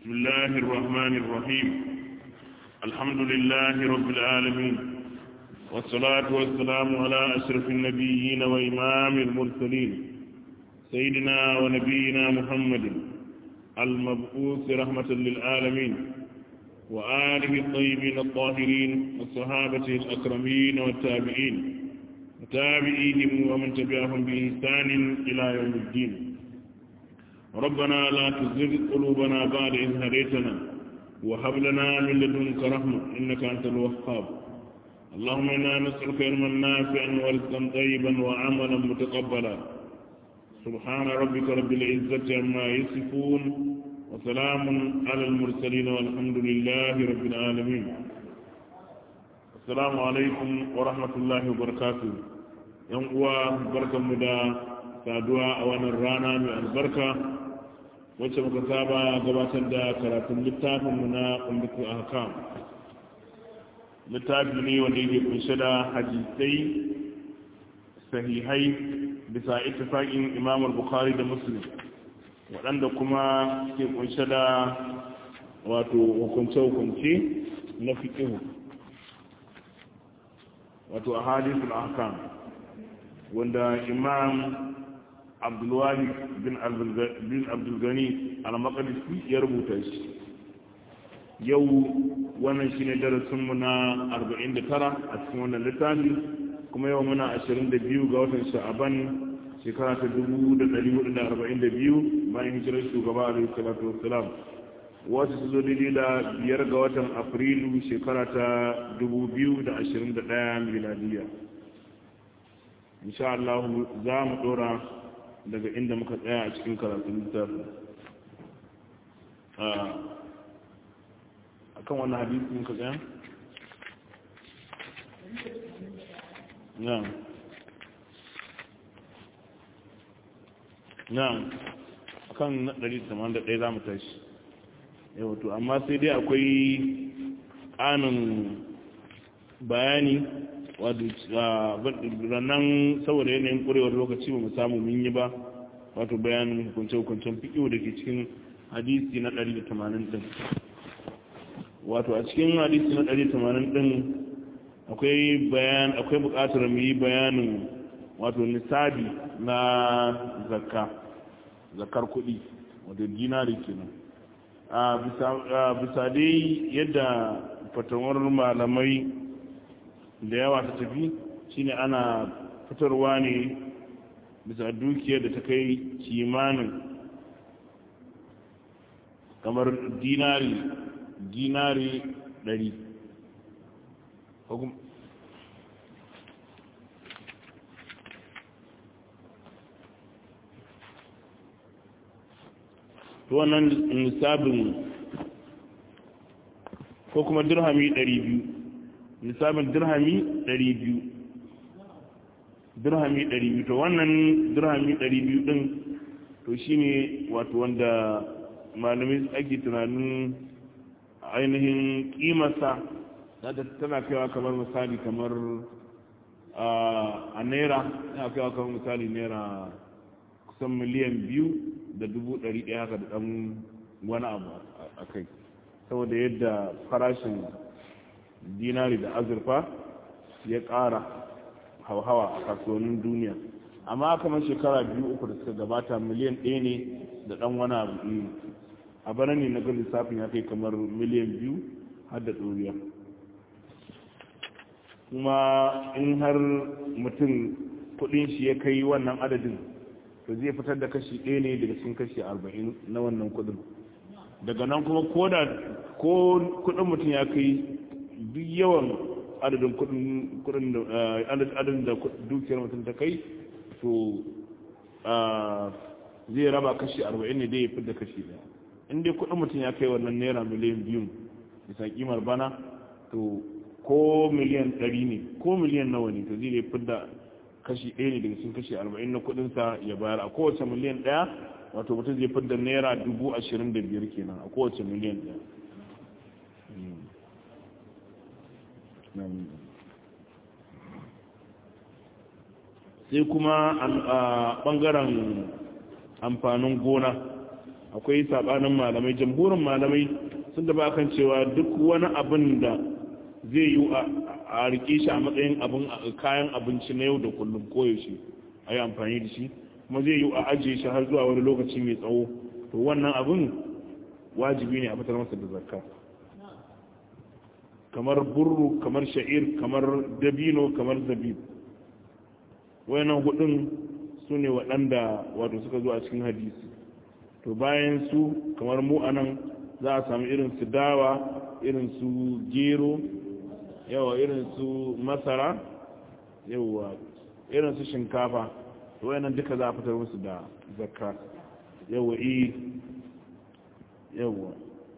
بسم الله الرحمن الرحيم الحمد لله رب العالمين والصلاة والسلام على أشرف النبيين وإمام المرسلين سيدنا ونبينا محمد المبعوث رحمة للعالمين وآله الطيبين الطاهرين وصحابته الأكرمين والتابعين وتابعيهم ومن تبعهم بإحسان إلى يوم الدين ربنا لا تزغ قلوبنا بعد إذ هديتنا وهب لنا من لدنك رحمة إنك أنت الوهاب اللهم إنا نسألك علما نافعا ورزقا طيبا وعملا متقبلا سبحان ربك رب العزة عما يصفون وسلام على المرسلين والحمد لله رب العالمين السلام عليكم ورحمة الله وبركاته yan uwa barkanmu da saduwa a wannan rana mai albarka wacce muka saba gabatar da karatun littafinmu na umbitu ahkam littafi ne wanda yake kunshe da hadisai sahihai bisa ittifaqin imam bukhari da muslim waɗanda kuma ke kunshe da wato hukunce-hukunce na fiƙihu wato a hadisul ahkam wanda imam abdulwahid bin abdulgani al-maqdisi ya rubuta shi yau wannan shine darasinmu na 49 a cikin wannan littafi kuma yau muna 22 ga watan sha'aban shekara ta 1442 bayan hijirar shugaba alaihi salatu wassalam wata su zo daidai da biyar ga watan afrilu shekara ta 2021 miladiya insha Allah za mu dora daga inda muka tsaya a cikin karatun littafi a kan wannan hadisi muka tsaya? na'am na'am a kan 181 za mu tashi yau to amma sai dai akwai ƙanin bayani nan saboda yanayin ƙurewar lokaci ba mu samu mun yi ba wato bayanin hukunce-hukuncen fiƙiyo da ke cikin hadisi na 180 ɗin wato a cikin hadisi na 180 ɗin akwai bayan akwai buƙatar mu yi bayanin wato nisabi na zakka zakkar kuɗi wato dinari kenan a bisa dai yadda fatawar malamai da yawa ta tafi shine ana fitarwa ne bisa dukiyar da ta kai kimanin kamar dinari dinari ɗari to wannan nisabin ko kuma dirhami ɗari biyu nisabin dirhami 200 dirhami 200 to wannan dirhami 200 din to shine wato wanda malamai ake tunanin ainihin kimarsa zata tana kaiwa kamar misali kamar a naira tana kaiwa kamar misali naira kusan miliyan biyu da dubu ɗari ɗaya haka da ɗan wani abu a kai saboda yadda farashin dinari da azurfa ya ƙara hauhawa a kasuwannin duniya amma kamar shekara biyu uku da suka gabata miliyan ɗaya ne da ɗan wani abu a bana ne na ga lissafin ya kai kamar miliyan biyu har da ɗoriya kuma in har mutum kuɗin shi ya kai wannan adadin to zai fitar da kashi ɗaya ne daga cikin kashi arba'in na wannan kuɗin daga nan kuma ko da ko kuɗin mutum ya kai duk yawan adadin kudin adadin da dukiyar mutum ta kai to zai raba kashi 40 ne dai ya fi da kashi daya inda kudin mutum ya kai wannan naira miliyan biyu bisa kimar bana to ko miliyan 100 ne ko miliyan nawa ne to zai fi da kashi ɗaya ne daga cikin kashi 40 na kudinsa ya bayar a kowace miliyan ɗaya wato mutum zai fi da naira 25,000 kenan a kowace miliyan ɗaya sai kuma a ɓangaren amfanin gona akwai sabanin malamai jamhurin malamai sun da kan cewa duk wani abin da zai yi a rike shi a matsayin abin kayan abinci na yau da kullum koyaushe a yi amfani da shi kuma zai yi a ajiye shi har zuwa wani lokaci mai tsawo to wannan abin wajibi ne a fitar masa da zakka kamar burru kamar sha'ir kamar dabino kamar zabib wayannan hudun su ne waɗanda wato suka zo a cikin hadisi to bayan su kamar mu anan za a sami irin su dawa irin su gero yawa irin su masara yawa irin su shinkafa to wayannan duka za a fitar musu da zakka yawa i yawa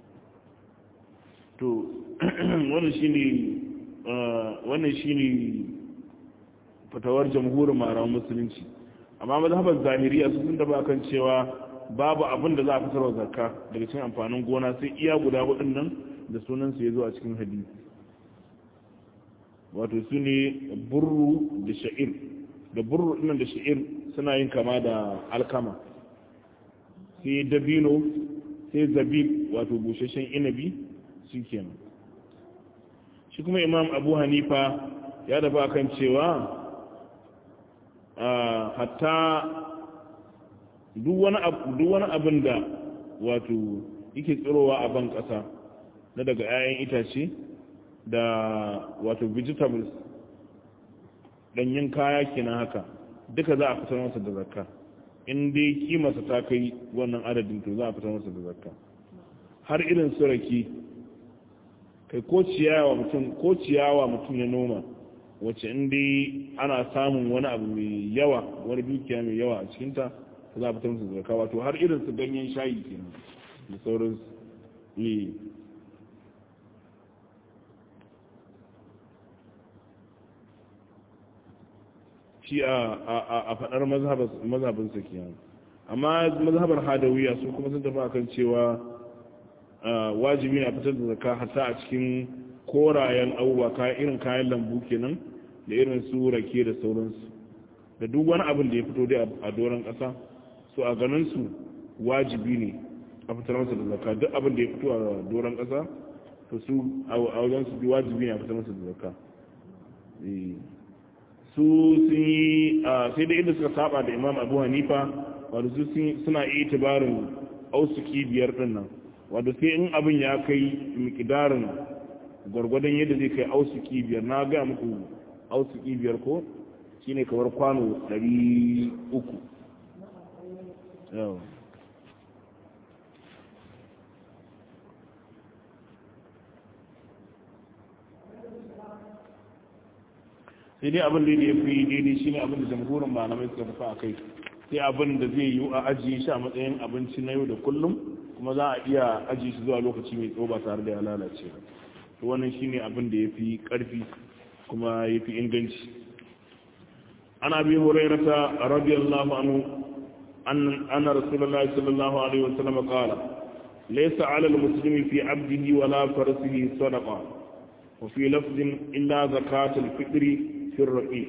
to wannan shine wannan shine fatawar jamhurin maran musulunci amma mazhabar zahiriya su sun daba kan cewa babu abin da za a fitarwa zakka daga cikin amfanin gona sai iya guda hudun nan da sunan su yazo a cikin hadisi wato su ne burru da sha'ir da burru dinnan da sha'ir suna yin kama da alkama sai dabino sai zabib wato busheshen inabi shi kenan shi kuma imam abu hanifa ya daba kan cewa hatta duk wani abin da wato yake tsirowa a ban ƙasa na daga 'ya'yan itace da wato vegetables ɗanyen kaya kenan haka duka za a fitar masa da zakka in dai kimarsa ta kai wannan adadin to za a fitar masa da zakka har irin su rake kai ko ciyawa mutum ko ciyawa mutum ya noma wacce in dai ana samun wani abu mai yawa wani dukiya mai yawa a cikinta ta za a fitar musu zaka wato har irin su ganyen shayi kenan da sauran yi shi a faɗar mazhabin sa kenan amma mazhabar hadawiya su kuma sun tafi akan cewa wajibi na fitar da zaka hatta a cikin korayen abubuwa kayan irin kayan lambu kenan da irin su rake da sauransu da duk wani abin da ya fito dai a doron ƙasa so a ganin su wajibi ne a fitar masa da zakka duk abin da ya fito a doron ƙasa to su a wajen su wajibi ne a fitar masa da zakka su sun yi sai da inda suka saba da imam abu hanifa wadda su suna iya tabarin ausuki biyar din nan wadda sai in abin ya kai mikidarin gwargwadon yadda zai kai ausuki biyar na gaya muku ausuki biyar ko shine kamar kwano 300 yau sai dai abin da ya fi daidai shine abin da jamhurin malamai suka tafi a kai sai abin da zai yi a ajiye shi a matsayin abinci na yau da kullum kuma za a iya ajiye shi zuwa lokaci mai tsawo ba tare da ya lalace ba to wannan shine abin da ya fi karfi kuma ya fi inganci ana bi hurairata radiyallahu anhu anna rasulullahi sallallahu alaihi wasallam qala laysa 'ala al-muslimi fi 'abdihi wala farsihi sadaqa wa fi lafzin illa zakatul fitri في الرقيق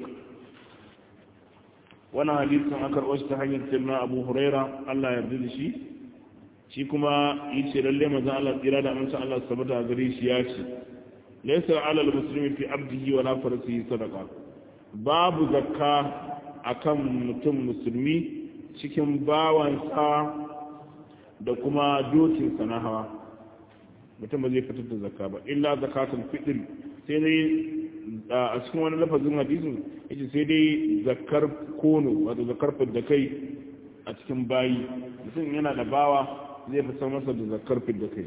وانا حديث an karɓo shi ta hanyar sirna abu huraira Allah ya yarda da shi shi kuma yace lalle manzo Allah tsira da amincin Allah sabata gare shi ya ce laysa ala almuslimi fi abdihi wala farasihi sadaqa babu zakka akan mutum musulmi cikin bawansa da kuma dokin na hawa mutum ba zai fitar da zakka ba illa zakatul fitr sai dai a cikin wani lafazin hadisin yace sai dai zakar kono wato zakar fidda kai a cikin bayi mutum yana da bawa zai fitar masa da zakar fidda kai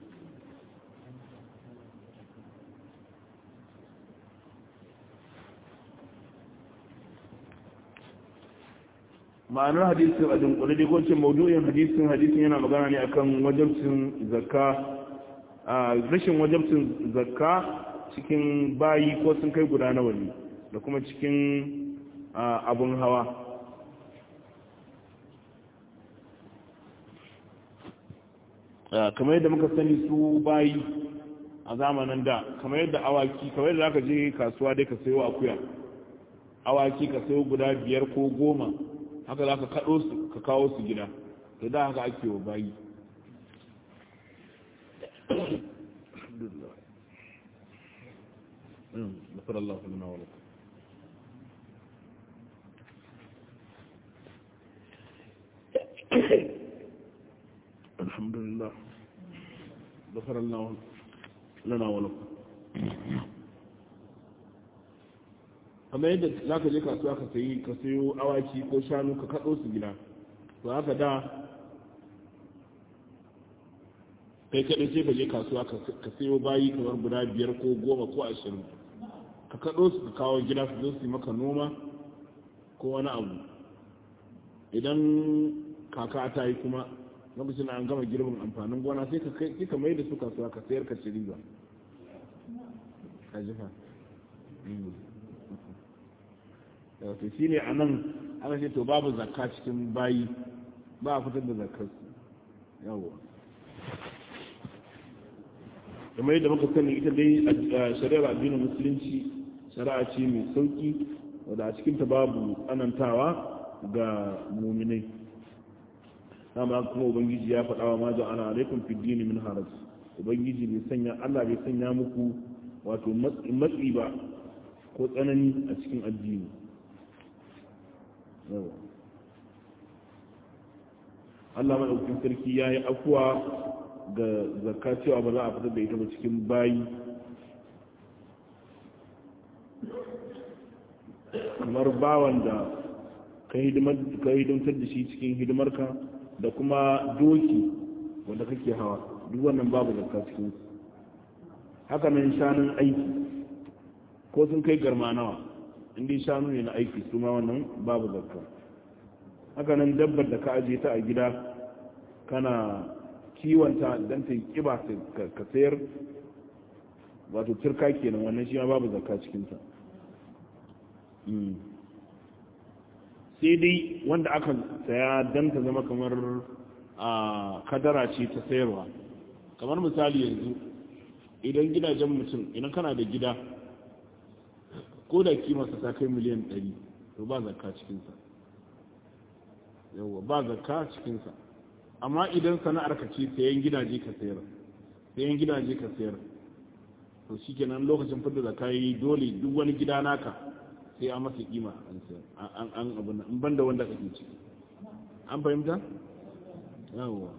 ma'anar hadisin a dunkule dai ko ce maudu'in hadisin hadisin yana magana ne akan wajabcin zakka rashin wajabcin zakka cikin bayi ko sun kai guda nawa ne da kuma cikin abun hawa kamar yadda muka sani su bayi a zamanin da kamar yadda awaki kamar yadda zaka je kasuwa dai ka sayo akuya awaki ka sayo guda biyar ko goma haka za ka kaɗo su ka kawo su gida to da haka ake wa bayi نصر الله لنا ولكم الحمد لله غفر الله لنا ولكم kamar yadda za ka je kasuwa ka sayi ka sayo awaki ko shanu ka kaɗo su gida to haka da kai kaɗai sai ka je kasuwa ka sayo bayi kamar guda biyar ko goma ko ashirin ka kaɗo su ka kawo gida su zo su yi maka noma ko wani abu idan kaka ta yi kuma lokacin an gama girbin amfanin gona sai ka kai ka mai da su kasuwa ka sayar ka ci riba ka jifa wato shi ne a nan aka ce to babu zakka cikin bayi ba a fitar da zakkar yawo kamar yadda muka sani ita dai a shari'ar addinin musulunci shari'a ce mai sauki wadda a cikinta babu tsanantawa ga muminai dama kuma ubangiji ya faɗa wa maza ana alaikum fi dini min haraj ubangiji bai sanya Allah bai sanya muku wato matsi ba ko tsanani a cikin addini yawa Allah maɗaukin sarki ya yi afuwa ga zakka cewa ba za a fitar da ita ba cikin bayi kamar bawan da ka hidimtar da shi cikin hidimarka da kuma doki wanda kake hawa duk wannan babu zakka cikin haka nan shanun aiki ko sun kai garma nawa inda shanu ne na aiki su ma wannan babu zakka haka nan dabbar da ka aje ta a gida kana kiwonta don ta yi kiba ka sayar wato turka kenan wannan shi ma babu zakka cikinta sai dai wanda aka saya don ta zama kamar a kadara ce ta sayarwa kamar misali yanzu idan gidajen mutum idan kana da gida ko da kimarsa ta kai miliyan 100 to ba zakka cikinsa yawwa ba zakka cikinsa amma idan sana'ar ka ce sayan gidaje ka sayar sayan gidaje ka sayar to shi kenan lokacin fidda zakka yi dole duk wani gida naka sai an masa kima an sayar an an abu nan in banda wanda kake ciki an fahimta yawwa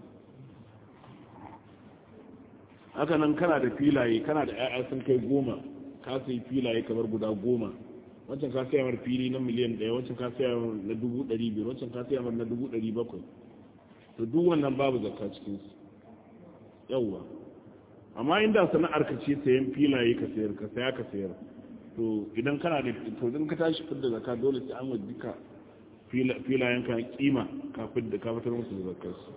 haka nan kana da filaye kana da 'ya'ya sun kai goma ka sai filaye kamar guda goma wancan ka sayar fili na miliyan ɗaya wancan ka sayar na dubu ɗari biyar wancan ka sayar na dubu ɗari bakwai to duk wannan babu zakka cikin su yawwa amma inda sana'ar ka ce sayan filaye ka sayar ka saya ka sayar to idan kana da to idan ka tashi fidda zakka dole sai an wa duka filayen ka kima ka fidda ka fitar musu da zakkar su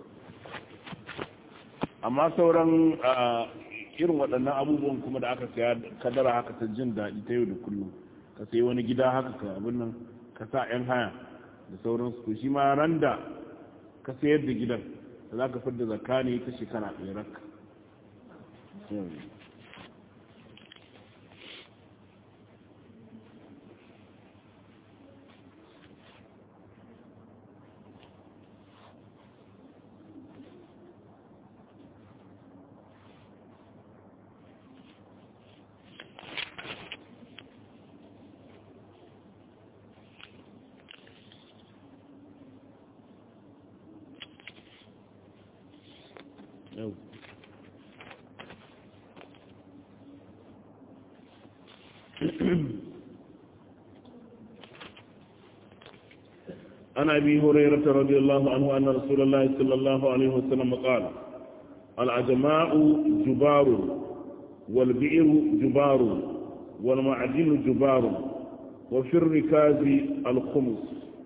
amma sauran irin waɗannan abubuwan kuma da aka saya kadara haka ta jin daɗi ta yau da kullum ka sayi wani gida haka ka abin nan ka sa 'yan haya da sauransu to shi ma ran da ka sayar da gidan da za ka fidda zakka ne ta shekara ɗaya rak yau عن أبي هريرة رضي الله عنه أن رسول الله صلى الله عليه وسلم قال العجماء جبار والبئر جبار والمعدن جبار وفي الركاز الخمس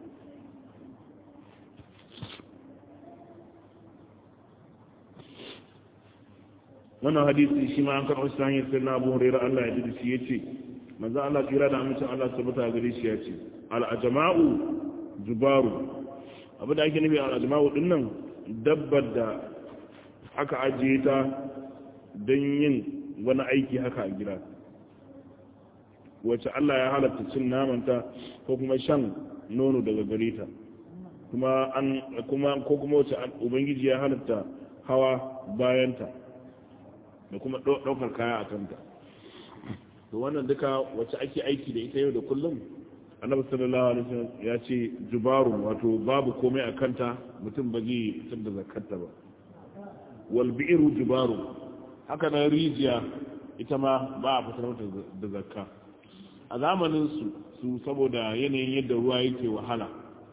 wannan hadisi shi ma an karɓar shi hanyar sai na abu hurairar Allah ya ji shi ya ce manzo Allah tsira da amincin Allah su bata gare shi ya ce al'ajama'u jubaru abu da ake nufi al'ajama'u din nan dabbar da aka ajiye ta don yin wani aiki haka a gida wacce Allah ya halatta cin namanta ko kuma shan nono daga gare ta kuma an kuma ko kuma wace ubangiji ya halitta hawa bayanta da kuma ɗaukar kaya a kanta to wannan duka wacce ake aiki da ita yau da kullum annabi sallallahu alaihi wasallam ya ce jubaru wato babu komai a kanta mutum ba zai fitar da zakarta ba wal bi'ru jubaru haka nan rijiya ita ma ba a fitar mata da zakka a zamanin su su saboda yanayin yadda ruwa yake wahala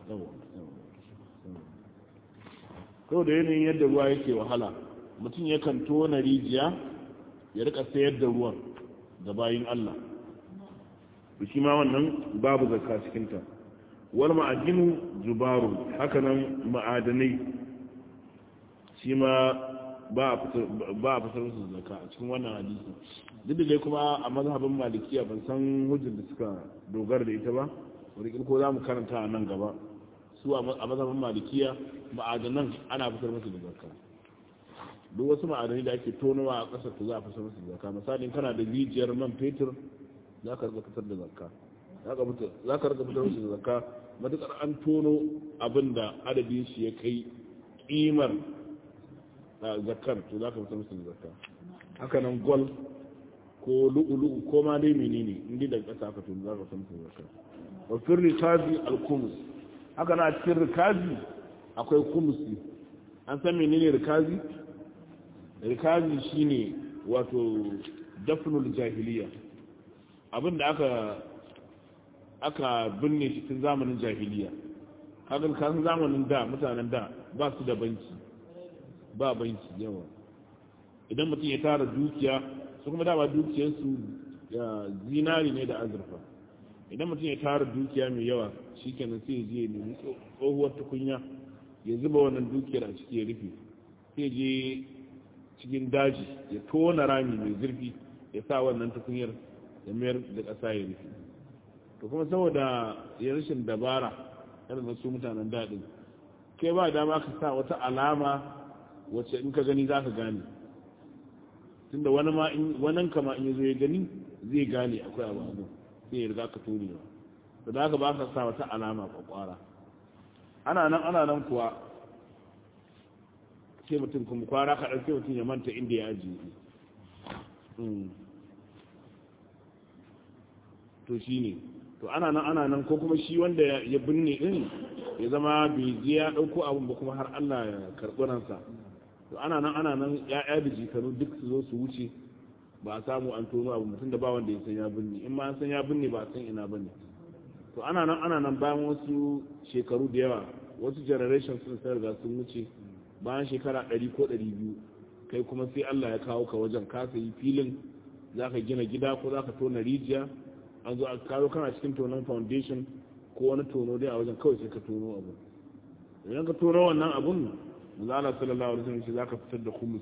saboda yanayin yadda ruwa yake wahala mutum yakan tona rijiya ya rika sayar da ruwan da bayin Allah shi ma wannan babu zakka cikinta wal ma'adinu jubaru hakanan ma'adanai shi ma ba a fitar musu zakka a cikin wannan hadisi duk da dai kuma a mazhabin malikiya ban san hujjar da suka dogara da ita ba wani ko za mu karanta a nan gaba su a mazhabin malikiya ma'adanan ana fitar musu da zakka duk wasu ma'adanai da ake tonowa a ƙasar to za a fitar musu da zakka misalin kana da rijiyar man fetur za ka rika fitar da zakka za ka rika fitar musu da zakka matuƙar an tono abin da adadin shi ya kai ƙimar zakkar to za ka fitar musu da zakka haka nan gol ko lu'ulu'u ko ma dai menene inda daga ƙasa aka tono za ka fitar musu da zakka wa fir rikazi al-kumus haka na cikin rikazi akwai kumusi an san menene rikazi rikazi shine wato dafnul jahiliya abin da aka aka binne shi tun zamanin jahiliya kaga kan zamanin da mutanen da ba su da banki ba banki yawa idan mutum ya tara dukiya su kuma dama dukiyarsu zinari ne da azurfa idan mutum ya tara dukiya mai yawa shikenan sai je ya nemi tsohuwar tukunya ya zuba wannan dukiyar a ciki ya rufe sai je cikin daji ya tona rami mai zurfi ya sa wannan tukunyar ya mayar da ƙasa ya rufe to kuma saboda ya rashin dabara irin su mutanen daɗin kai ba dama ka sa wata alama wacce in ka gani za ka gane tunda wani ma in wannan kama in yazo ya gani zai gane akwai abu abu sai ya riga ka tone ba to da haka ba ka sa wata alama kwakwara ana nan ana nan kuwa sai mutum kuma kwara kaɗan sai mutum ya manta inda ya ajiye to shi ne to ana nan ana nan ko kuma shi wanda ya binne din ya zama bai je ya ɗauko abin ba kuma har Allah ya karɓi ransa to ana nan ana nan ya'ya da jikanu duk su zo su wuce ba a samu an tono abu mutum da ba wanda ya san ya binne in ma an san ya binne ba a san ina bane to ana nan ana nan bayan wasu shekaru da yawa wasu generation sun sai riga sun wuce bayan shekara ɗari ko ɗari biyu kai kuma sai Allah ya kawo ka wajen ka sayi filin za ka gina gida ko za ka tona rijiya an zo a kawo kana cikin tonon foundation ko wani tono dai a wajen kawai sai ka tono abu idan ka tono wannan abun zala sallallahu alaihi wasallam za ka fitar da humus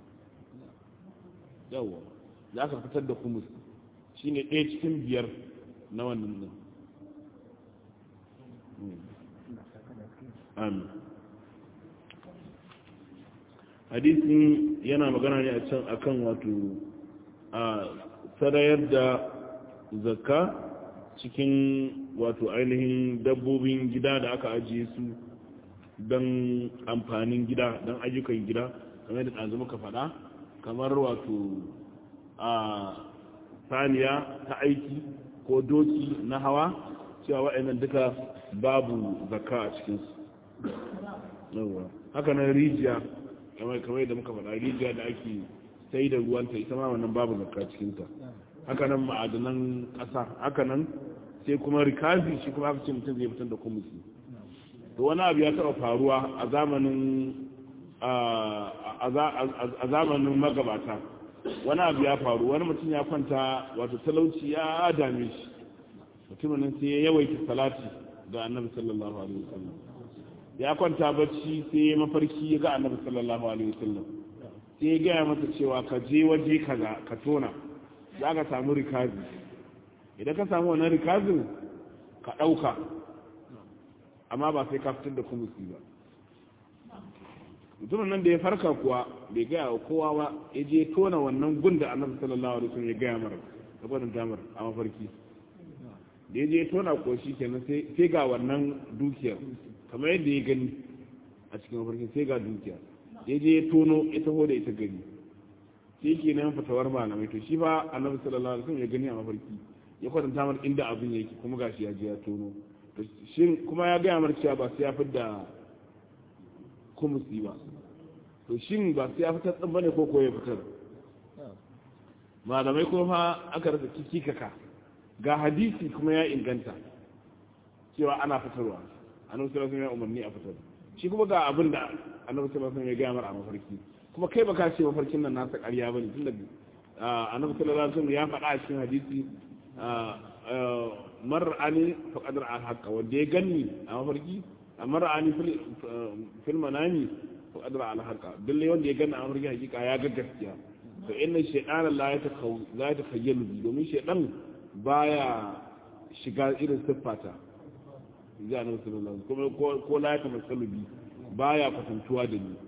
yawa za ka fitar da humus shine ɗaya cikin biyar na wannan nan amin hadisin yana magana ne a can akan wato a sarayar da zakka cikin wato ainihin dabbobin gida da aka ajiye su don amfanin gida don ayyukan gida kamar da ɗazu muka faɗa kamar wato a saniya ta aiki ko doki na hawa cewa waɗannan duka babu zakka a cikinsu haka nan rijiya kamar da muka faɗa rijiya da ake sai da ruwanta ita ma wannan babu zakka cikinta hakanan ma'adanan ƙasa hakanan sai kuma rikazi shi kuma aka ce mutum zai fitar da kumusi to wani abu ya taɓa faruwa a zamanin a zamanin magabata wani abu ya faru wani mutum ya kwanta wato talauci ya dame shi mutumin sai ya yawaita salati ga annabi sallallahu alaihi wasallam ya kwanta bacci sai ya mafarki ya ga annabi sallallahu alaihi wasallam sai ya gaya masa cewa ka je waje kaza ka tona za ka samu rikazi idan ka samu wannan rikazin ka ɗauka amma ba sai ka fitar da kumusi ba mutumin nan da ya farka kuwa bai gaya wa kowa ba ya je tona wannan gun da annabi sallallahu alaihi wasallam ya gaya mara da gwadon damar a mafarki da ya je tona ko shi kenan sai ga wannan dukiyar kamar yadda ya gani a cikin mafarkin sai ga dukiya ya je ya tono ya taho da ita gani sai ke nan fatawar malamai to shi ba annabi sallallahu alaihi wasallam ya gani a mafarki ya kwatanta mar inda abin yake kuma gashi ya je ya tono to shin kuma ya gaya mar cewa ba sai ya fidda kumusi ba to shin ba sai ya fitar din bane ko ko ya fitar malamai kuma fa aka rasa kikikaka ga hadisi kuma ya inganta cewa ana fitarwa annabi sallallahu alaihi wasallam ya umarni a fitar shi kuma ga abin da annabi sallallahu alaihi wasallam ya gaya mar a mafarki kuma kai baka ce mafarkin nan nasa ƙarya bane tunda annabi sallallahu alaihi wasallam ya faɗa a cikin hadisi mar'ani faqad ra'a al-haqqa wanda ya ganni a mafarki mar'ani fil manami faqad ra'a al-haqqa dalle wanda ya ganni a mafarki hakika ya ga gaskiya to inna shaytana la yatakhaw la yatakhayyalu bi domin shaytan baya shiga irin siffata ya annabi sallallahu alaihi wasallam kuma ko la yatamassalu bi baya kwatantuwa da ni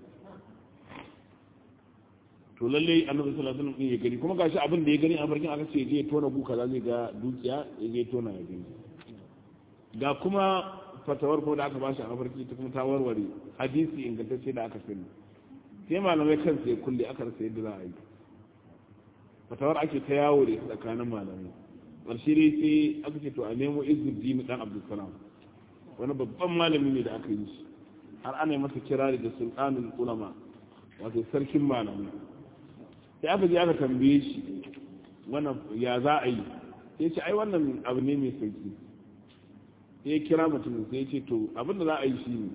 to lalle annabi sallallahu alaihi wasallam ya gani kuma gashi abin da ya gani a farkin aka ce zai tona bu kaza zai ga dukiya ya zai tona ya gani ga kuma fatawar ko da aka bashi a mafarki ta kuma ta warware hadisi ingantacce da aka sani sai malamai kansu ya kulle aka rasa yadda za a yi fatawar ake ta yawo da tsakanin malamai ƙarshe dai sai aka ce to a nemo izuddin dan abdulsalam wani babban malami ne da aka yi shi har ana masa kirari da sultanul ulama wato sarkin malamai sai aka je aka tambaye shi wannan ya za a yi sai ce ai wannan abu ne mai sauki sai ya kira mutum sai ya ce to abin da za a yi shi ne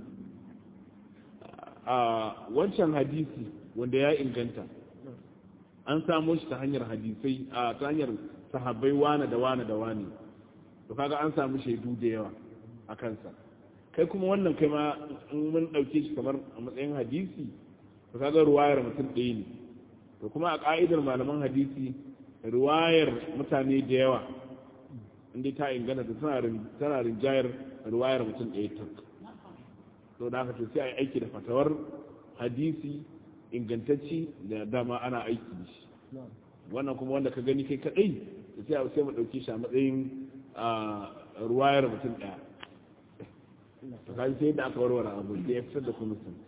a wancan hadisi wanda ya inganta an samo shi ta hanyar hadisai a ta hanyar sahabbai wane da wane da wane to kaga an samu shaidu da yawa a kansa kai kuma wannan kai ma in mun dauke shi kamar a matsayin hadisi to kaga ruwayar mutum ɗaya ne to kuma a ka'idar malaman hadisi ruwayar mutane da yawa inda ta ingana da tana rinjayar ruwayar mutum ɗaya tak to da haka to sai a yi aiki da fatawar hadisi ingantacci da dama ana aiki da shi wannan kuma wanda ka gani kai kadai sai a sai mu dauke shi a matsayin ruwayar mutum ɗaya to kai sai da aka warware abu da ya fitar da kuma sun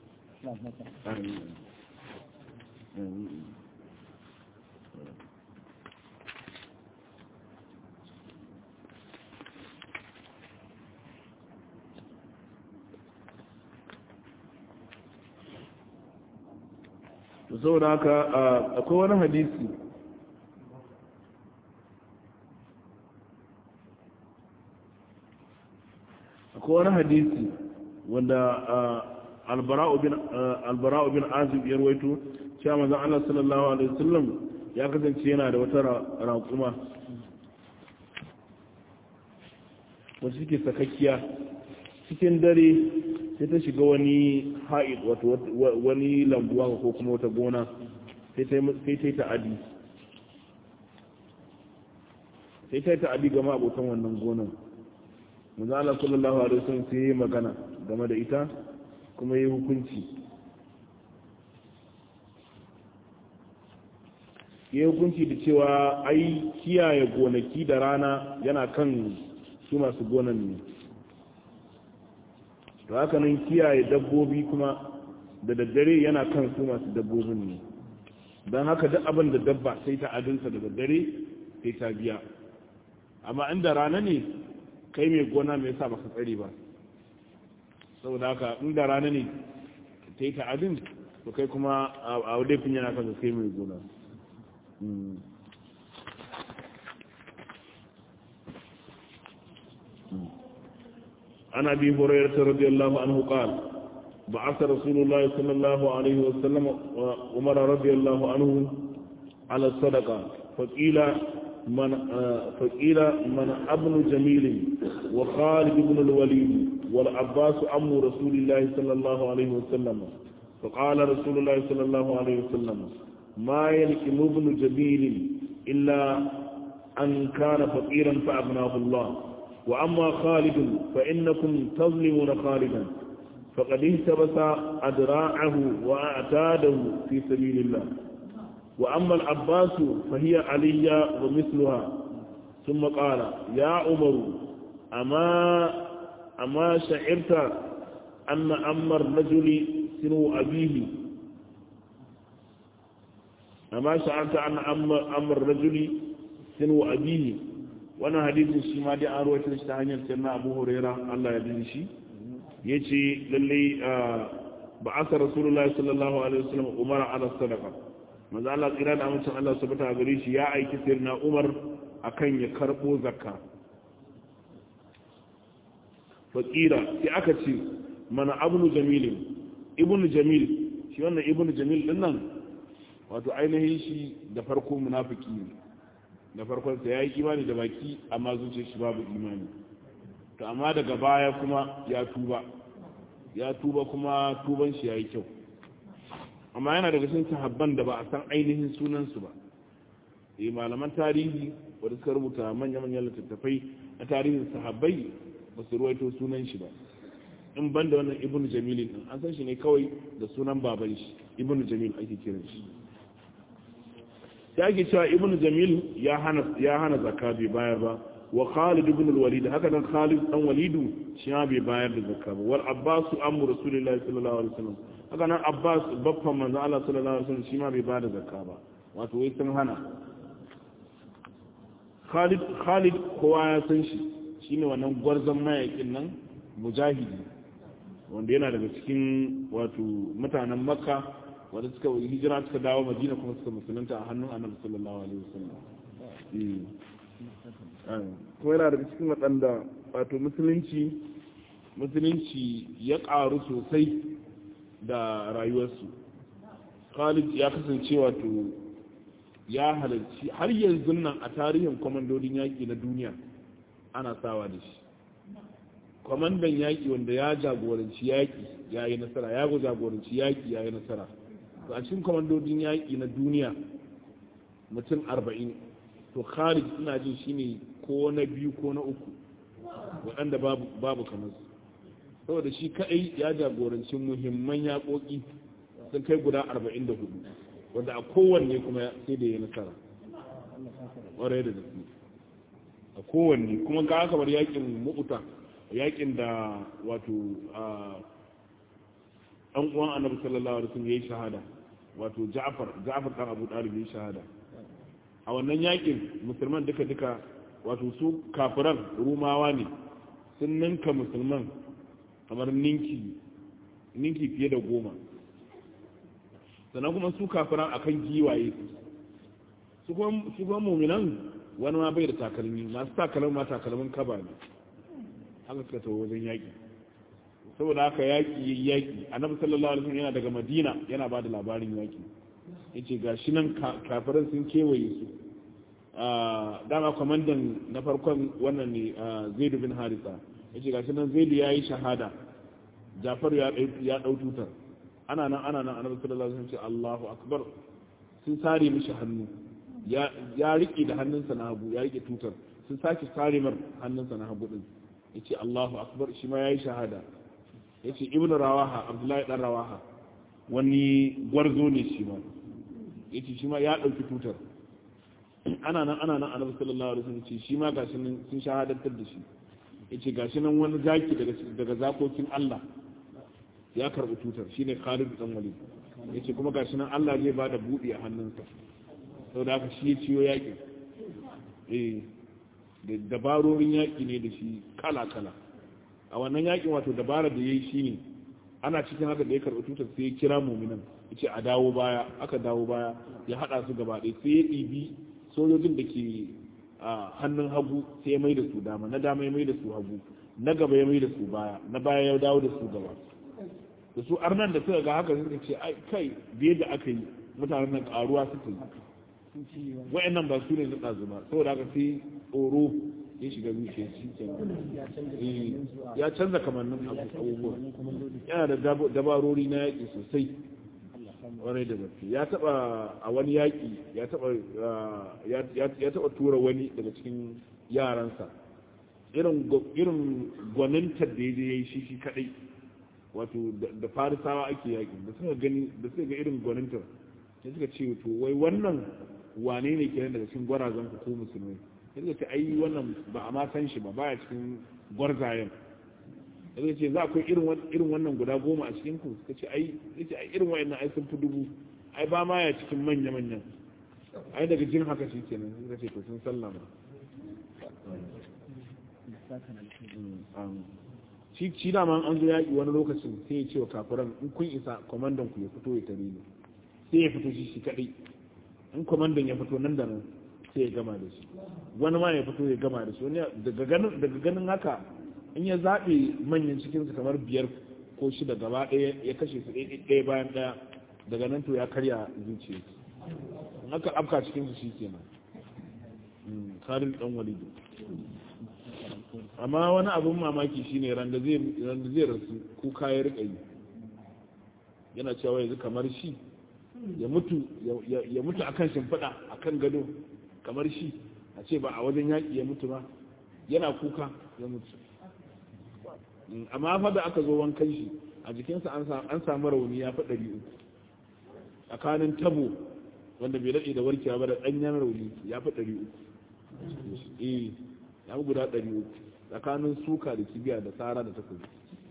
saboda haka akwai wani hadisi akwai wani hadisi wanda albara'u bin azib ya rawaito cewa manzon Allah sallallahu alaihi wasallam ya kasance yana da wata raƙuma wacce suke sakakkiya cikin dare sai ta shiga wani haid wato wani lambuwa ko kuma wata gona sai ta yi ta'adi sai ta yi ta'adi gama abokan wannan gonan manzo Allah sallallahu alaihi wasallam sai yi magana game da ita kuma yi hukunci yi hukunci da cewa ai kiyaye gonaki da rana yana kan su masu gonan ne to haka nan kiyaye dabbobi kuma da daddare yana kan su masu dabbobin ne don haka duk abin da dabba sai ta adinsa da daddare sai ta biya amma inda rana ne kai mai gona mai sa baka tsare ba saboda haka inda rana ne ta yi ta'adin to kai kuma a wadafin yana kan kai mai gona عن أبي هريرة رضي الله عنه قال بعث رسول الله صلى الله عليه وسلم عمر رضي الله عنه على الصدقة فقيل من فقيل من ابن جميل وخالد بن الوليد والعباس عم رسول الله صلى الله عليه وسلم فقال رسول الله صلى الله عليه وسلم ما يلكم ابن جميل إلا أن كان فقيرا فأغناه الله وأما خالد فإنكم تظلمون خالدا فقد اهتبس أدراعه وأعتاده في سبيل الله وأما العباس فهي علي ومثلها ثم قال يا عمر أما أما شعرت anna ammar rajuli sinu abihi amma sha'anta anna ammar rajuli sinu abihi wannan hadisin shi ma dai an rawaito shi ta hanyar sayyidina Abu Huraira Allah ya dinshi shi yace lalle ba asa rasulullahi sallallahu alaihi wasallam umara ala sadaqa manzo Allah tsira da amincin Allah subhanahu gare shi ya aiki sayyidina Umar akan ya karbo zakka fakira sai aka ce mana abnu jamil ibnu jamil shi wannan ibnu jamil din nan wato ainihin shi da farko munafiki ne da farkon sa yayi imani da baki amma zuciyar shi babu imani to amma daga baya kuma ya tuba ya tuba kuma tuban shi yayi kyau amma yana daga cikin sahabban da ba a san ainihin sunan su ba eh malaman tarihi wanda suka rubuta manya-manyan littattafai na tarihin sahabbai ba su ruwaito sunan shi ba in ban da wannan ibn jamil din an san shi ne kawai da sunan baban shi ibn jamil ake kiran shi ya ake cewa ibn jamil ya hana ya hana zakka bai bayar ba wa khalid ibn al-walid haka nan khalid dan walidu shi ma bai bayar da zakka ba wal abbas amru rasulullahi sallallahu alaihi wasallam haka nan abbas babban manzo Allah sallallahu alaihi wasallam shi ma bai bayar da zakka ba wato wai sun hana khalid khalid kowa ya san shi shine wannan gwarzon mayakin nan mujahidi wanda yana daga cikin wato mutanen makka wanda suka hijira suka dawo madina kuma suka musulunta a hannun annabi sallallahu alaihi wasallam kuma yana daga cikin waɗanda wato musulunci musulunci ya ƙaru sosai da rayuwarsu khalid ya kasance wato ya halarci har yanzu nan a tarihin kwamandodin yaƙi na duniya ana sawa da shi kwamandan yaƙi wanda ya jagoranci yaƙi ya yi nasara ya jagoranci yaƙi ya yi nasara a cikin kwamandodin yaƙi na duniya mutum arba'in to khalid ina jin shi ne ko na biyu ko na uku waɗanda babu kamar su saboda shi kaɗai ya jagoranci muhimman yaƙoƙi sun kai guda arba'in da hudu wanda a kowanne kuma sai da ya nasara ƙwarai da gaske a kowanne kuma ga aka bar yaƙin mu'uta yaƙin da wato ɗan uwan annabi sallallahu alaihi wasallam yayi shahada wato Ja'far Ja'far dan Abu Talib yayi shahada a wannan yakin musulman duka duka wato su kafiran rumawa ne sun ninka musulman kamar ninki ninki fiye da goma sannan kuma su kafiran akan giwaye su kuma su kuma mu'minan wani ma bai da takalmi masu takalmin ma takalmin kaba ne haka suka tawo wajen yaki saboda haka yaƙi yi yaƙi annabi sallallahu alaihi wasallam yana daga madina yana ba da labarin yaƙi yace gashi nan kafiran sun kewaye su dama kwamandan na farkon wannan ne zaid bin harisa yace gashi nan zaid ya yi shahada jafar ya ya dau tutar ana nan ana nan annabi sallallahu alaihi wasallam ce Allahu akbar sun sare mishi hannu ya ya rike da hannunsa na hagu ya rike tutar sun sake sare mar hannunsa na hagu din yace Allahu akbar shi ma yayi shahada ya ce ibn rawaha abdullahi dan rawaha wani gwarzo ne shi ma ya ce shi ma ya ɗauki tutar ana nan ana nan annabi sallallahu alaihi wasallam ce shi ma gashi nan sun shahadantar da shi ya ce gashi nan wani zaki daga daga zakokin Allah ya karɓi tutar shine Khalid dan Walid ya ce kuma gashi nan Allah zai bada buɗi a hannunsa saboda haka shi ya ciyo yaƙi eh da dabarorin yaƙi ne da shi kala kala a wannan yakin wato dabara da ya yi shi ne ana cikin haka da ya karɓi tutar sai ya kira muminan ya ce a dawo baya aka dawo baya ya haɗa su gaba ɗaya sai ya ɗibi sojojin da ke a hannun hagu sai ya mai da su dama na dama ya mai da su hagu na gaba ya mai da su baya na baya ya dawo da su gaba da su arnan da suka ga haka suka ce ai kai biye da aka yi mutanen nan ƙaruwa suka yi wa'annan ba su ne na ɗazu ba saboda haka sai tsoro ya shiga zuciya shi ke ya canza kamannin abubuwa yana da dabarori na yaƙi sosai warai da gaske ya taba a wani yaƙi ya taba ya taba tura wani daga cikin yaransa irin gwanintar da ya je ya yi shi shi kadai wato da farisawa ake yaƙi da suka gani da suka ga irin gwanintar ya suka ce to wai wannan wane ne kenan daga cikin gwarazan ku ko musulmai sai suka ce ai wannan ba a ma san shi ba baya cikin gwarzayen zai ce za akwai irin wannan guda goma a cikin ku suka ce ai yace ai irin wayannan ai sun fi dubu ai ba ma ya cikin manya manyan ai daga jin haka shi kenan suka ce to sun sallama shi shi da an zo yaƙi wani lokacin sai ya ce wa kafiran in kun isa kwamandan ku ya fito ya tare ni sai ya fito shi shi kaɗai in kwamandan ya fito nan da nan sai ya gama da shi wani ma ya fito ya gama da shi wani daga ganin haka in ya zaɓe manyan cikinsu kamar biyar ko shida gaba ɗaya ya kashe su ɗaya bayan ɗaya daga nan to ya karya zuciya in aka afka cikinsu shi kenan karin ɗan walidu amma wani abin mamaki shine randa zai rasu kuka ya rika yi yana cewa yanzu kamar shi ya mutu ya mutu akan shimfiɗa akan gado kamar shi a ce ba a wajen yaƙi ya mutu ba yana kuka ya mutu amma fa da aka zo wankan shi a jikinsa an samu rauni ya fi ɗari uku tsakanin tabo wanda bai daɗe da warkewa ba da ɗanyen rauni ya fi ɗari uku eh ya fi guda ɗari uku tsakanin suka da kibiya da tsara da takobi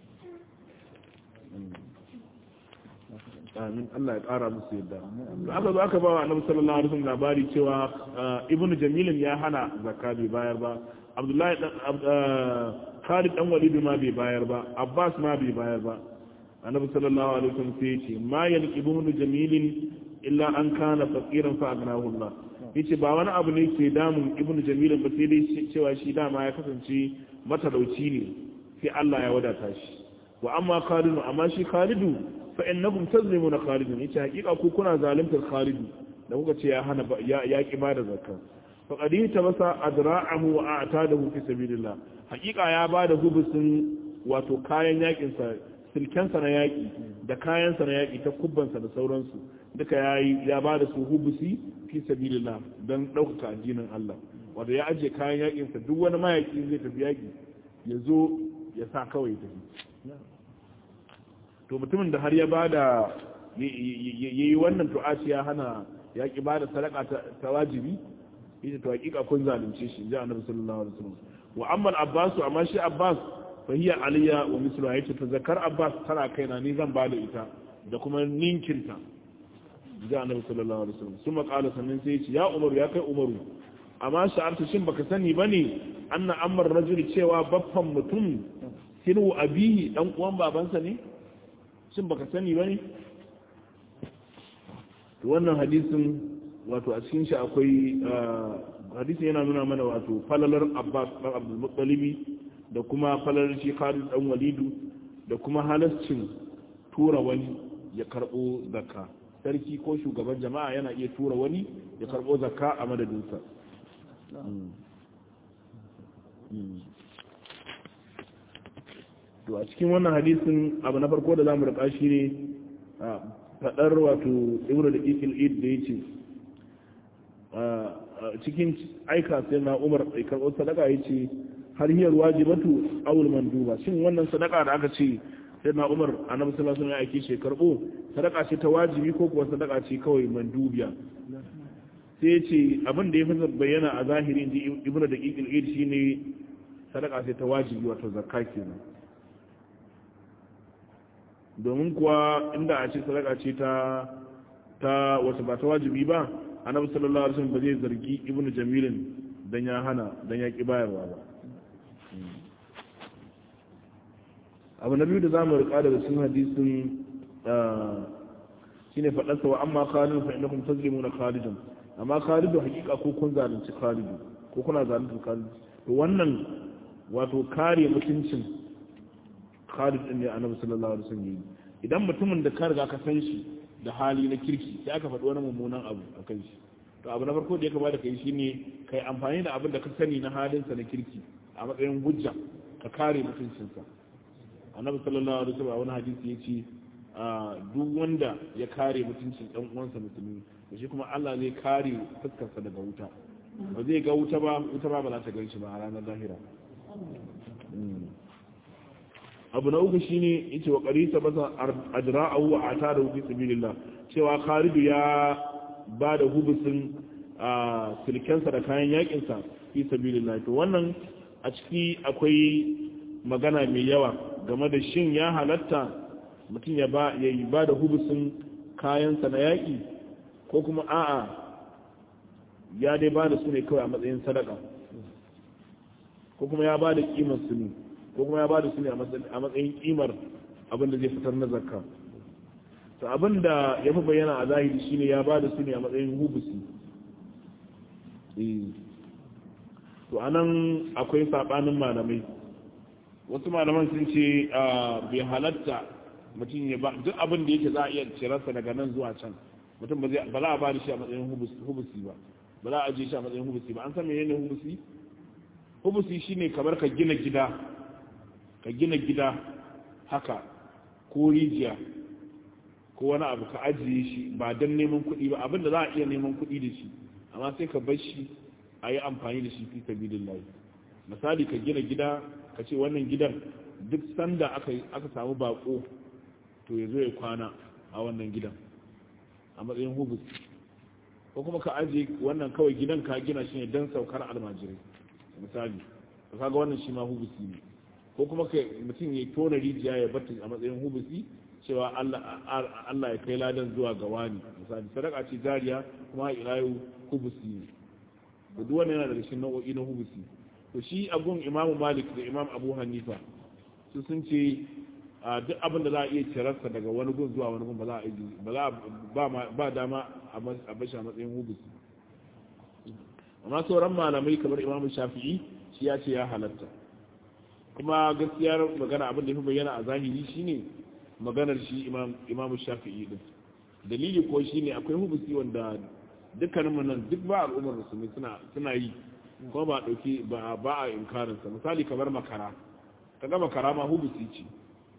amin Allah ya ƙara musu yadda to aka zo aka ba wa annabi sallallahu alaihi wasallam labari cewa ibnu jamilin ya hana zakka bai bayar ba abdullahi dan Khalid dan Walid ma bai bayar ba Abbas ma bai bayar ba annabi sallallahu alaihi wasallam sai ya ce ma yalqi ibnu jamilin illa an kana faqiran fa agnahu Allah yace ba wani abu ne ke damun ibnu jamilin ba sai dai cewa shi dama ya kasance matalauci ne sai Allah ya wadata shi wa amma khalidu amma shi khalidu fa innakum tazlimuna khalidun yace hakika ku kuna zalimtar khalidu da kuka ce ya hana ya ya ki bada zakka fa qadi tabasa adra'ahu wa a'tadahu fi sabilillah hakika ya bada hubusin wato kayan yakin sa silkensa na yaki da kayan sa na yaki ta kubbansa da sauransu duka yayi ya bada su hubusi fi sabilillah dan ɗaukaka addinin Allah wato ya ajiye kayan yakin sa duk wani mayaki zai tafi yaki ya zo ya sa kawai tafi to mutumin da har ya bada yayi wannan tu'aci ya hana ya ki bada sadaka ta wajibi ita to hakika kun zalunce shi ji annabi sallallahu alaihi wasallam wa amma abbas amma shi abbas fa hiya aliya wa mislu ayati ta zakar abbas tana kaina ni zan bada ita da kuma ninkinta ji annabi sallallahu alaihi wasallam kuma kala sannan sai ya ce ya umaru ya kai umaru amma sha'arta shin baka sani bane anna amr rajul cewa baffan mutum sinu abihi dan uwan babansa ne shin baka sani bane to wannan hadisin wato a cikin shi akwai hadisin yana nuna mana wato falalar Abbas dan Abdul Muttalib da kuma falalar shi Khalid dan Walidu da kuma halascin tura wani ya karbo zakka sarki ko shugaban jama'a yana iya tura wani ya karbo zakka a madadinsa to a cikin wannan hadisin abu na farko da zamu rika shi ne fadar wato ibnu da ikil id da yace cikin aika sai na Umar sai karɓo sadaka yace har hiyar wajibatu awul manduba shin wannan sadaka da aka ce sai na Umar annabi sallallahu alaihi wasallam ya aike shi karɓo sadaka ce ta wajibi ko kuwa sadaka ce kawai mandubiya sai ya ce abin da ya fi bayyana a zahiri inji ibnu da ikil id shine sadaka ce ta wajibi wato zakka kenan domin kuwa inda a ce sadaka ce ta ta wata ba ta wajibi ba annabi sallallahu alaihi wasallam ba zai zargi ibnu jamilin dan ya hana dan ya ki bayarwa ba abu na biyu da zamu rika daga cikin hadisin shine fadar sa wa amma khalid fa innakum tazlimuna khalidan amma khalidu hakika ko kun zalunci khalidu ko kuna zalunci khalidu to wannan wato kare mutuncin Khalid din ne Annabi sallallahu alaihi wasallam yi idan mutumin da ka riga ka san shi da hali na kirki sai aka faɗi wani mummunan abu a kan shi to abu na farko da ya kamata kai shine kai amfani da abin da ka sani na halinsa na kirki a matsayin hujja ka kare mutuncinsa Annabi sallallahu alaihi wasallam a wani hadisi yace duk wanda ya kare mutuncin dan uwansa musulmi to shi kuma Allah zai kare fuskarsa daga wuta ba zai ga wuta ba wuta ba ba za ta gan shi ba a ranar lahira abu na uku shine yace wa qarisa basa ajra'ahu wa atadahu fi sabilillah cewa Khalid ya ba da hubusin silkensa da kayan yakin sa fi sabilillah to wannan a ciki akwai magana mai yawa game da shin ya halatta mutum ya ba ya yi ba da hubusin kayansa na yaƙi ko kuma a'a ya dai ba da su ne kawai a matsayin sadaka ko kuma ya ba da kimar su ne ko kuma ya ba da su ne a matsayin kimar abin da zai fitar na zakka to abin da ya fi bayyana a zahiri shine ya ba da su ne a matsayin hubusi to anan akwai sabanin malamai wasu malaman sun ce bai halatta mutum ya ba duk abin da yake za a iya cirarsa daga nan zuwa can mutum ba za a ba da shi a matsayin hubusi ba ba za a ajiye shi a matsayin hubusi ba an san menene hubusi hubusi shine kamar ka gina gida ka gina gida haka ko rijiya ko wani abu ka ajiye shi ba don neman kuɗi ba abin da za a iya neman kuɗi da shi amma sai ka bar shi a yi amfani da shi fi sabilillahi misali ka gina gida ka ce wannan gidan duk sanda aka samu bako to ya zo ya kwana a wannan gidan a matsayin hubus ko kuma ka ajiye wannan kawai gidan ka gina shi ne don saukar almajirai misali ka kaga wannan shi ma hubusi ne ko kuma ka mutum ya tona rijiya ya bata a matsayin hubusi cewa Allah ya kai ladan zuwa ga wani misali sadaka ce jariya kuma ila yau hubusi ne da duk wannan yana daga cikin nau'o'i na hubusi to shi abun imamu malik da imam abu hanifa su sun ce duk abin da za a iya cirarsa daga wani gun zuwa wani gun ba za a yi ba dama a bashi a matsayin hubusi amma sauran malamai kamar imam shafi'i shi ya ce ya halatta kuma gaskiyar magana abin da ya fi bayyana a zahiri shine maganar shi imam shafi'i din dalili ko shine akwai hubusi wanda dukkanin nan duk ba al'ummar musulmi suna yi kuma ba dauki ba ba a inkarin sa misali kamar makara kaga makara ma hubusi ce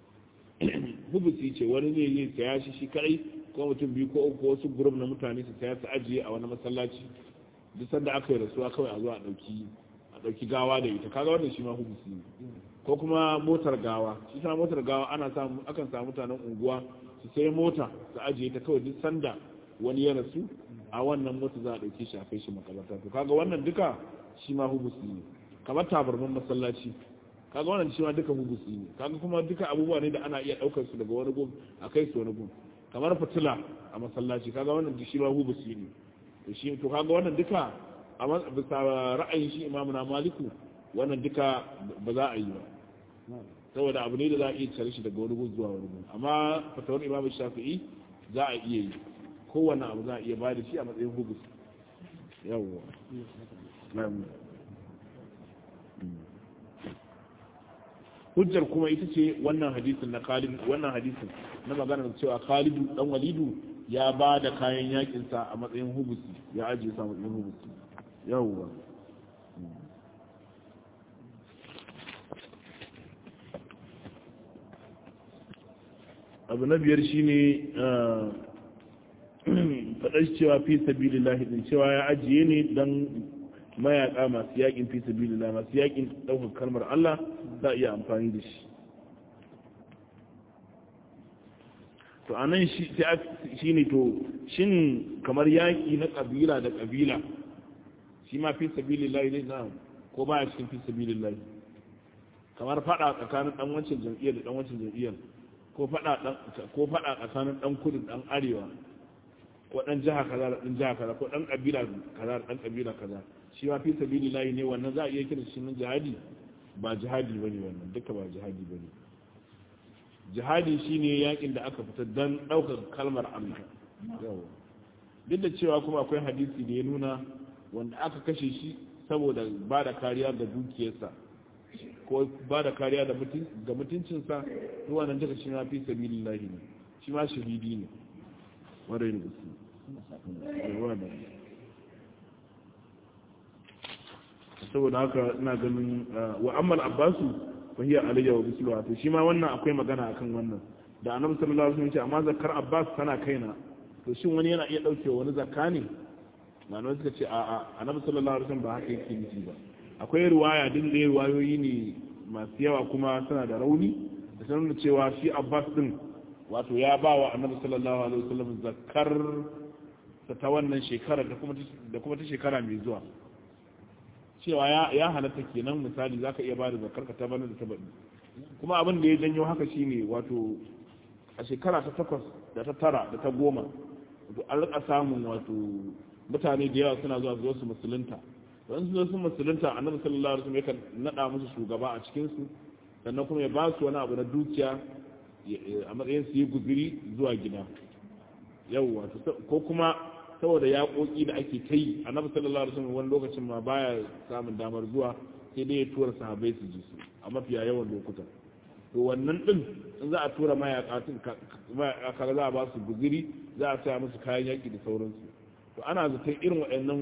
hubusi ce wani ne zai saya shi shi kai ko mutum biyu ko uku wasu group na mutane su saya su ajiye a wani masallaci duk sanda aka yi rasuwa kawai a zo a dauki a dauki gawa da ita kaga wannan shi ma hubusi ne ko kuma motar gawa shi ta motar gawa ana samu akan samu mutanen unguwa su sai mota su ajiye ta kawai duk sanda wani ya rasu a wannan mota za a ɗauke shi a kai shi makabarta to kaga wannan duka shi ma hubusi ne kamar tabarman masallaci kaga wannan shi ma duka hubusi ne kaga kuma duka abubuwa ne da ana iya ɗaukar su daga wani gun a kai su wani gun kamar fitila a masallaci kaga wannan shi ma hubusi ne to shi to kaga wannan duka a bisa ra'ayin shi imamu na maliku wannan duka ba za a yi ba saboda abu ne da za a iya cire shi daga wani gun zuwa wani gun amma fatawar imamu shafi'i za a iya yi kowane abu za a iya ba da shi a matsayin hubus yawwa hujjar kuma ita ce wannan hadisin na khalid wannan hadisin na magana da cewa khalidu dan walidu ya ba da kayan yakinsa a matsayin hubusi ya ajiye sa matsayin hubusi yawwa abu na biyar shine faɗar cewa fi sabilillahi din cewa ya ajiye ne don mayaka masu yakin fi sabilillah masu yakin ɗaukar kalmar Allah za a iya amfani da shi to a nan shi ne to shin kamar yaƙi na ƙabila da ƙabila shi ma fi sabilillah ne na ko ba cikin fi sabilillah kamar faɗa tsakanin ɗan wancan jam'iyyar da ɗan wancan jam'iyyar ko faɗa tsakanin ɗan kudu ɗan arewa ko ɗan jiha kaza da ɗan jiha kaza ko ɗan ƙabila kaza da ɗan ƙabila kaza shi ma fi sabili layi ne wannan za a iya kira shi nan jihadi ba jihadi ba ne wannan duka ba jihadi ba ne jihadi shi ne yakin da aka fita don ɗaukar kalmar Allah duk da cewa kuma akwai hadisi da ya nuna wanda aka kashe shi saboda ba da kariya da dukiyarsa ko ba da kariya ga mutuncinsa zuwa nan duka shi ma fi sabili layi ne shi ma shahidi ne wadda ne saboda haka ina ganin wa ammal abbasu fa hiya alayya wa bisluha to shi ma wannan akwai magana akan wannan da annabi sallallahu alaihi wasallam ce amma zakar abbas tana kaina to shin wani yana iya dauke wani zakka ne malamai suka ce a'a annabi sallallahu alaihi wasallam ba haka yake nufi ba akwai riwaya din da riwayoyi ne masu yawa kuma tana da rauni da sanar da cewa shi abbas din wato ya ba wa annabi sallallahu alaihi wasallam zakar ta wannan shekara da kuma ta shekara mai zuwa cewa ya halatta kenan misali zaka iya bada zakar ka ta bana da ta baɗi kuma abin da ya janyo haka shine wato a shekara ta takwas da ta tara da ta goma wato an rika samun wato mutane da yawa suna zuwa zuwa su musulunta don su zo su musulunta annabi sallallahu alaihi wasallam yakan nada musu shugaba a cikin su sannan kuma ya ba su wani abu na dukiya a matsayin su yi guziri zuwa gida yau wato ko kuma saboda yaƙoƙi da ake ta yi annabi sallallahu alaihi wasallam wani lokacin ma baya samun damar zuwa sai dai ya tura sahabbai su ji su a mafiya yawan lokuta to wannan din in za a tura mayaka tun kaga za a ba su guziri za a saya musu kayan yaƙi da sauransu to ana zaton irin waɗannan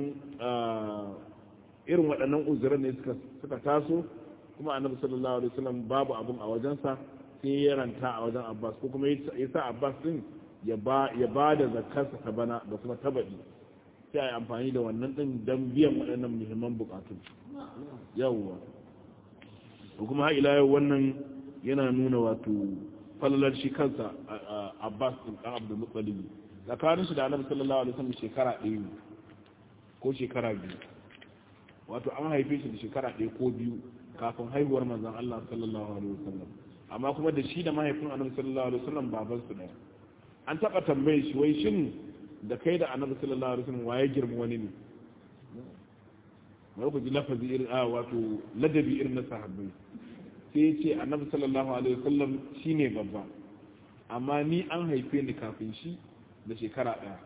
irin waɗannan uzuran ne suka taso kuma annabi sallallahu alaihi wasallam babu abun a wajensa sai ya ranta a wajen Abbas ko kuma ya sa Abbas din ya ba ya ba da zakarsa ta bana da kuma tabadi sai a yi amfani da wannan din don biyan waɗannan muhimman bukatu yawwa ko kuma har ila yau wannan yana nuna wato falalar shi kansa Abbas din dan Abdul Muttalib tsakanin shi da Annabi sallallahu alaihi wasallam shekara ɗaya ne ko shekara biyu wato an haife shi da shekara ɗaya ko biyu kafin haihuwar manzon Allah sallallahu alaihi wasallam amma kuma da shi da mahaifin Annabi sallallahu alaihi wasallam baban su ɗaya an taɓa tambaye shi wai shin da kai da Annabi sallallahu alaihi wasallam waye girma wani ne wai ku ji lafazi irin a wato ladabi irin na sahabbai sai ya ce Annabi sallallahu alaihi wasallam shine babba amma ni an haife ni kafin shi da shekara ɗaya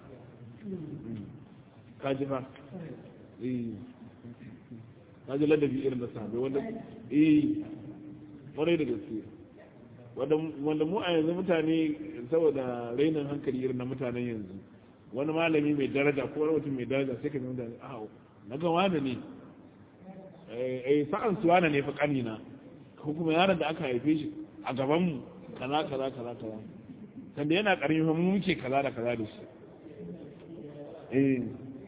ka ji fa eh na ji ladabi irin da sahabai wanda eh kwarai da gaske wanda mu a yanzu mutane saboda rainin hankali irin na mutanen yanzu wani malami mai daraja ko wani mutum mai daraja sai ka zama da a na ga wani ne eh sa'an su wani ne fa kanina ko kuma yaron da aka haife shi a gaban mu kaza kaza kaza kaza sanda yana karami fa mu muke kaza da kaza da shi eh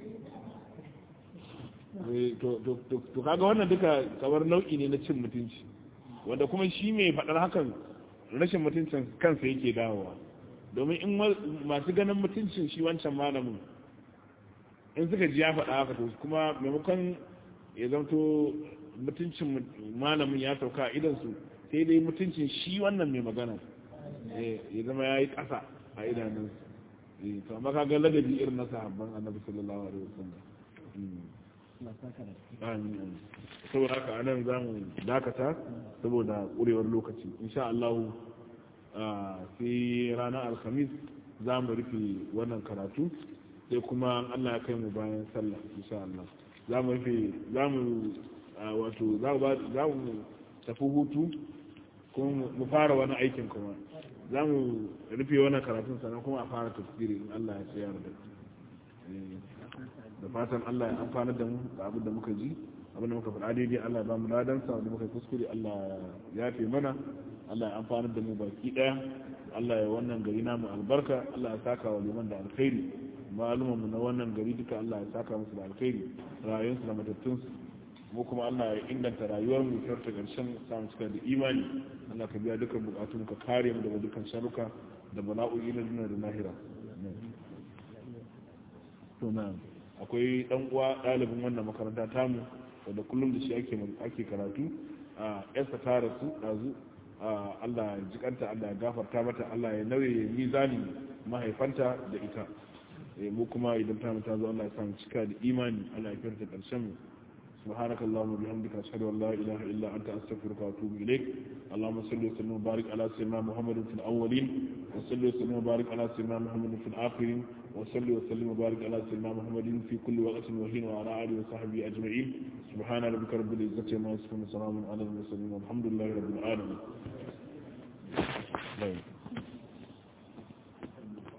to kaga wannan duka kamar nau'i ne na cin mutunci wanda kuma shi mai faɗar hakan rashin mutuncin kansa yake dawowa domin in masu ganin mutuncin shi wancan malamin in suka ji ya faɗa haka to kuma maimakon ya zanto mutuncin malamin ya sauka a idansu sai dai mutuncin shi wannan mai magana ya zama ya yi ƙasa a idanunsu to amma kaga ladabi irin na sahabban annabi sallallahu alaihi wasallam saboda haka anan za mu dakata saboda ƙurewar lokaci insha Allah sai ranar alhamis za mu rufe wannan karatu sai kuma Allah ya kai mu bayan sallah insha Allah za mu rufe za mu wato za mu tafi hutu kuma mu fara wani aikin kuma za mu rufe wannan karatun sannan kuma a fara tafsiri in Allah ya tsayar da da fatan Allah ya amfanar da mu da abin da muka ji abin da muka faɗa daidai Allah ya ba mu ladansa wanda muka kuskure Allah ya fi mana Allah ya amfanar da mu baki ɗaya Allah ya wannan gari namu albarka Allah ya saka wa liman da alkhairi maluman mu na wannan gari duka Allah ya saka musu da alkhairi rayuwarsu da matattunsu mu kuma Allah ya inganta rayuwar mu ta ƙarshen samu cika da imani Allah ka biya dukkan bukatun ka kare mu daga dukkan sharuka da bala'o'i na duniya da lahira to na'am akwai dan uwa ɗalibin wannan makaranta tamu wanda kullum da shi ake ake karatu a yarsa ta rasu ɗazu Allah ya jikanta Allah ya gafarta mata Allah ya nauye mizani mahaifanta da ita mu kuma idan ta ta zo Allah ya samu cika da imani Allah ya firta karshen mu سبحانك اللهم وبحمدك أشهد أن لا إله إلا أنت أستغفرك وأتوب إليك اللهم صل وسلم وبارك على سيدنا محمد في الأولين وصل وسلم وبارك على سيدنا محمد في الآخرين وصل وسلم وبارك على سيدنا محمد في كل وقت وحين وعلى آله وصحبه أجمعين سبحان ربك رب العزة عما يصفون وسلام على المرسلين والحمد لله رب العالمين